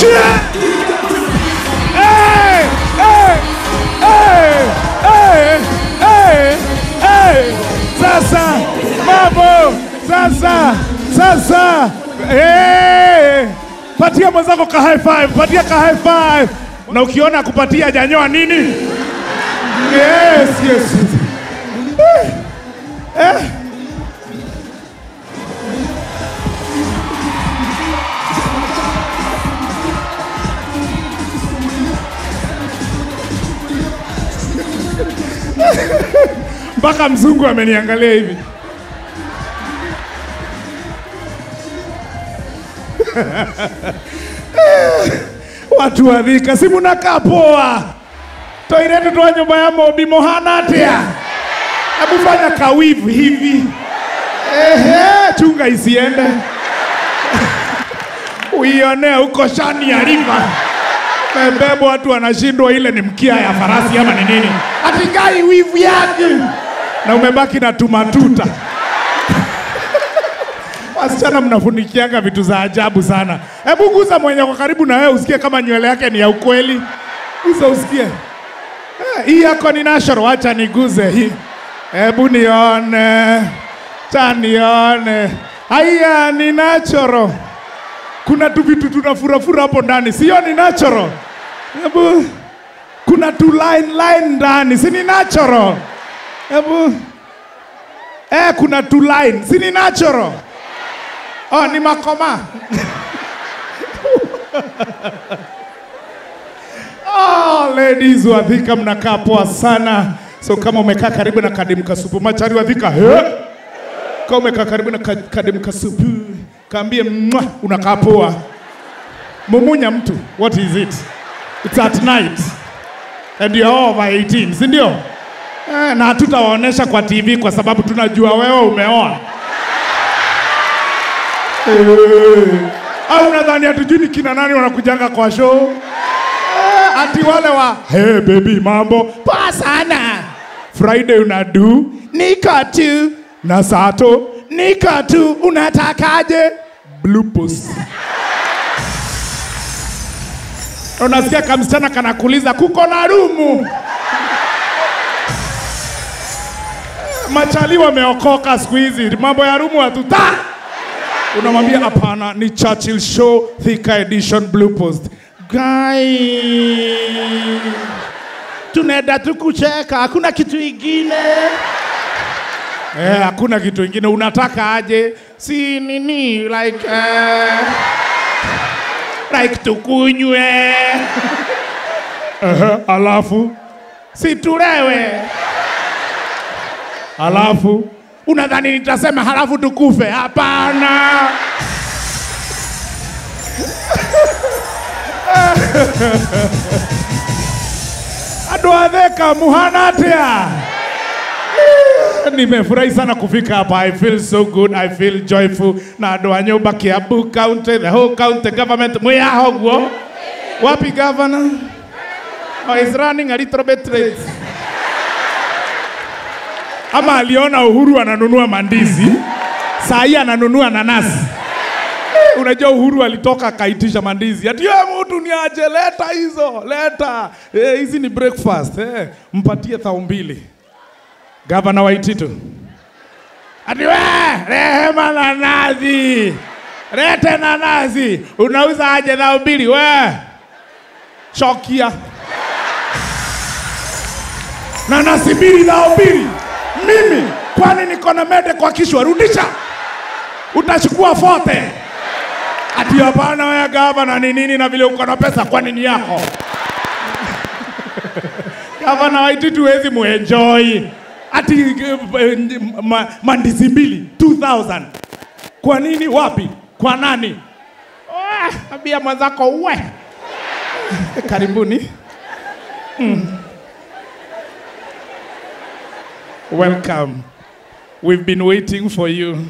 Shia! Hey! Hey! Hey! Hey! Hey! Hey! Sasa mambo sasa sasa hey! Patia mwenzako ka high five, patia ka high five. Na ukiona kupatia janyoa nini? Yes, yes. Eh. Eh. mpaka mzungu ameniangalia hivi. Watu wa Thika, si munakaa poa? Toiretu twa nyumba ya Mobi mohana atia? Hebu fanya kawivu hivi. Ehe, chunga isiende. Uionee huko shani ya river. Mebebwa watu wanashindwa, ile ni mkia ya farasi ama ni nini? Atikai wivu yake, na umebaki na tumatuta. Wasichana mnafunikianga vitu za ajabu sana. Hebu guza mwenye kwa karibu na wewe usikie kama nywele yake ni ya ukweli. Guza usikie. Eh, Hii yako ni natural, acha niguze hii. Hebu nione. Cha nione. Haya ni natural. Kuna tu vitu tunafurafura hapo ndani, sio ni natural. Hebu kuna tu line line ndani, si ni natural. Hebu eh, kuna tu line, si ni natural. Oh, ni makoma. Oh, ladies wa Thika mnakaa poa sana. So kama umekaa karibu na Kadimka Supu, machari wa Thika, he? Kama umekaa karibu na Ka- Kadimka Supu, kaambie mwa unakaa poa. Mumunya mtu, what is it? It's at night. And you're over 18, si ndio? Eh, na hatutawaonesha kwa TV kwa sababu tunajua wewe umeoa. Eh, au nadhani hatujui ni kina nani wanakujanga kwa show? Eh, ati wale wa hey baby, mambo poa sana. Friday unadu nika tu na sato nika tu, unatakaje? Blue post. Unasikia kamsichana kanakuuliza kuko na rumu. Machali wameokoka siku hizi, mambo ya rumu hatuta. Unamwambia hapana, ni Churchill Show Thika Edition Blue Post. Guy, tunaenda tu kucheka, hakuna kitu ingine. Eh, hakuna kitu ingine. Unataka aje? Si nini like eh, like tukunywe. Ehe, alafu si tulewe. Alafu unadhani nitasema halafu tukufe? Hapana. Andũ a Thika muhana atia? Nimefurahi sana kufika hapa. I feel so good. I feel joyful. Na andũ a nyũmba Kiambu County, the whole county government mwĩhaha ũguo. Wapi governor? Oh, is running a little bit late. Ama aliona Uhuru ananunua mandizi, saa hii ananunua nanasi. Eh, Unajua Uhuru alitoka akaitisha mandizi, ati "Eh, mtu ni aje, leta hizo, leta Eh, hizi ni breakfast eh, mpatie thao mbili. Gavana Waititu ati we, rehema nanasi, lete nanasi, unauza aje thao mbili we? Chokia nanasi mbili thao mbili. Mimi kwani niko na mede kwa kichwa? Rudisha, utachukua fote. Ati hapana, wewe gavana ni nini? Na vile uko na pesa, kwani ni yako? Gavana Waititu huwezi muenjoy ati eh, ma, mandizi mbili 2000 kwa nini? Wapi? Kwa nani? Ah, Ambia mwenzako uwe. Karibuni. Welcome. We've been waiting for you.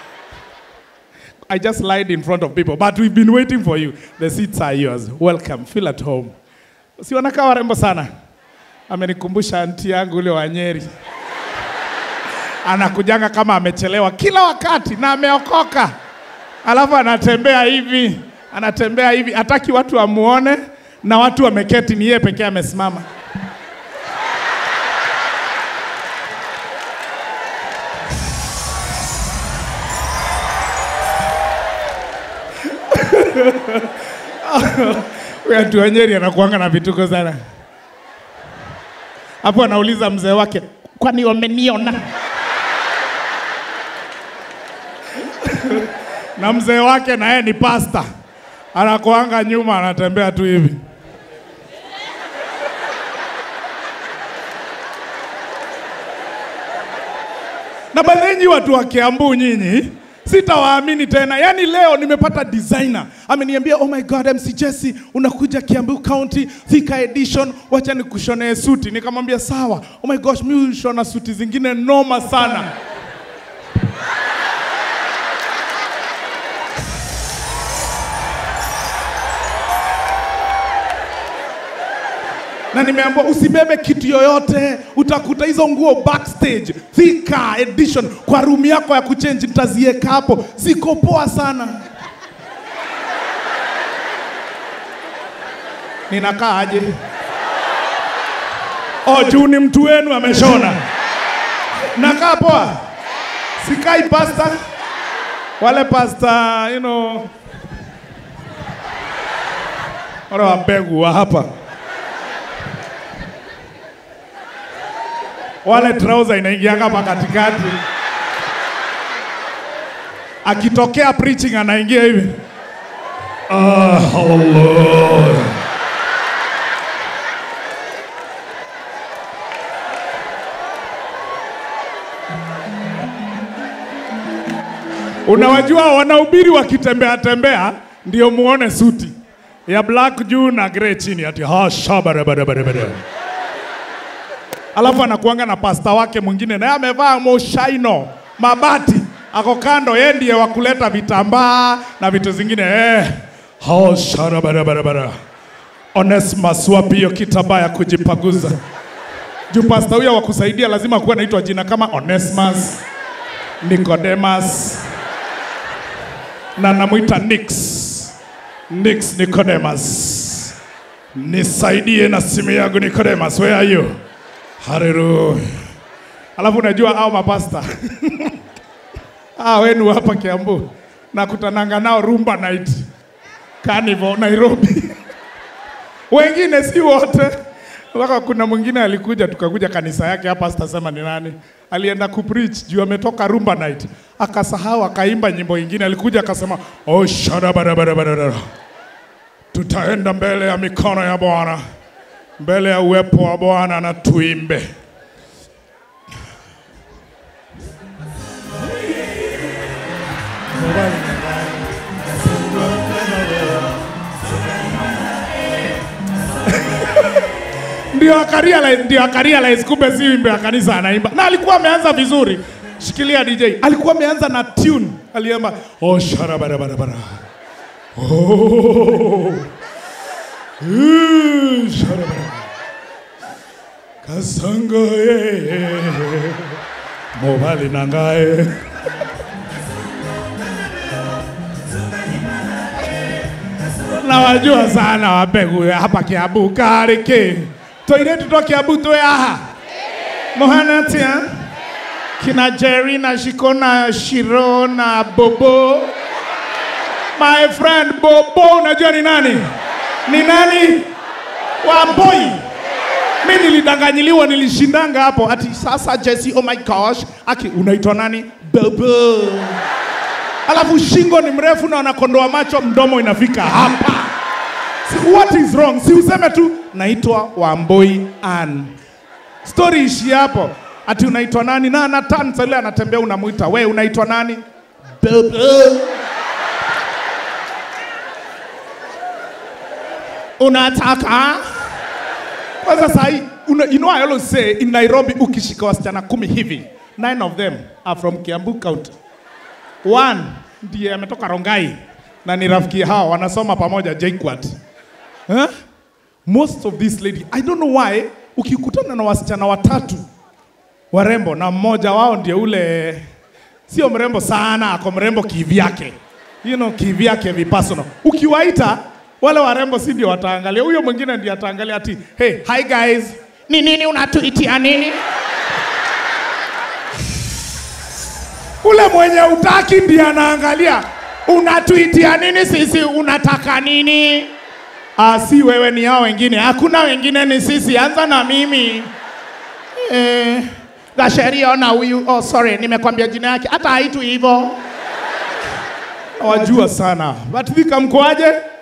I just lied in front of people, but we've been waiting for you. The seats are yours. Welcome. Feel at home. Si wanakaa warembo sana. Amenikumbusha anti yangu ule wa Nyeri. Anakujanga kama amechelewa kila wakati na ameokoka. Alafu anatembea hivi anatembea hivi, hataki watu wamuone, na watu wameketi, ni yeye pekee amesimama. Huyu atu wa Nyeri anakuanga na vituko sana. Hapo anauliza mzee wake, kwani wameniona? na mzee wake na yeye ni pasta, anakuanga nyuma, anatembea tu hivi. na baadhi watu wa Kiambu nyinyi sitawaamini tena. Yaani leo nimepata designer ameniambia, oh my god, MC Jesse unakuja Kiambu County Thika edition, wacha nikushonee suti. Nikamwambia sawa. Oh my gosh, mimi hushona suti zingine noma sana. na nimeambiwa usibebe kitu yoyote, utakuta hizo nguo backstage Thika edition kwa room yako ya kuchange, nitazieka hapo, ziko poa sana. Ninakaa aje? Oh, juu ni mtu wenu ameshona. Nakaa poa, sikai pasta wale pasta, you know, wale wabegu wa hapa wale trouser inaingianga hapa katikati, akitokea preaching anaingia hivi ah, Allah. Unawajua wanahubiri wakitembea tembea, ndio muone suti ya black juu na grey chini, ati ha shabarabarabarabara alafu anakuanga na pasta wake mwingine naye amevaa moshaino mabati, ako kando, yeye ndiye wa kuleta vitambaa na vitu zingine eh. Hao shara barabara Onesmus wapi hiyo kitambaa ya kujipaguza? Juu pasta huyo wa kusaidia lazima kuwa anaitwa jina kama Onesmus, Nicodemus na namwita Nix, Nix Nicodemus. Nisaidie na simu yangu Nicodemus, where are you? Haleluya. Alafu unajua hao mapasta ah, wenu hapa Kiambu nakutananga nao Rumba Night Carnival Nairobi. Wengine si wote, mpaka kuna mwingine alikuja, tukakuja kanisa yake hapa, sitasema ni nani, alienda kupreach juu ametoka Rumba Night, akasahau akaimba nyimbo ingine, alikuja akasema oh, shara barabara, tutaenda mbele ya mikono ya Bwana mbele ya uwepo wa Bwana na tuimbe. ndio akarealize, ndio akarealize kumbe si wimbo ya kanisa anaimba, na alikuwa ameanza vizuri. Shikilia DJ, alikuwa ameanza na tune, aliimba oh shara bara bara bara oh Uh, shara bara kasanga ye mobali nangaye nawajua sana wabegu ya hapa Kiambu kariki toire tuto Kiambu twe aha mohana tia kina Jerry na Shiko na Shiro na Bobo my friend Bobo unajua ni nani ni nani Wamboi mi nilidanganyiliwa nilishindanga hapo ati sasa Jesse oh my gosh aki unaitwa nani Bobo alafu shingo ni mrefu na anakondoa macho, mdomo inafika hapa. Si, what is wrong? Si useme tu naitwa Wamboi Ann. Story ishi hapo, ati unaitwa nani? Na Nathan sasa anatembea, unamuita we, unaitwa nani? Bobo. Unataka kwanza sahi, una, you know I always say in Nairobi, ukishika wasichana kumi hivi, nine of them are from Kiambu County. One ndiye ametoka Rongai na ni rafiki hao wanasoma pamoja JKUAT. Huh? Most of these lady, I don't know why, ukikutana na wasichana watatu warembo na mmoja wao ndiye ule sio mrembo sana, ako mrembo kivyake. you know, kivyake vipasono. Ukiwaita wale warembo si ndio wataangalia, huyo mwingine ndiye ataangalia ati hey, hi guys, ni nini unatuitia nini? Ule mwenye utaki ndiye anaangalia unatuitia nini sisi, unataka nini? Ah, si wewe, ni hao wengine. Hakuna wengine, ni sisi. Anza na mimi eh, Gasheria, ona huyu. Oh, sorry, nimekwambia jina yake, hata haitu hivyo. Wajua sana. But Thika mkoaje?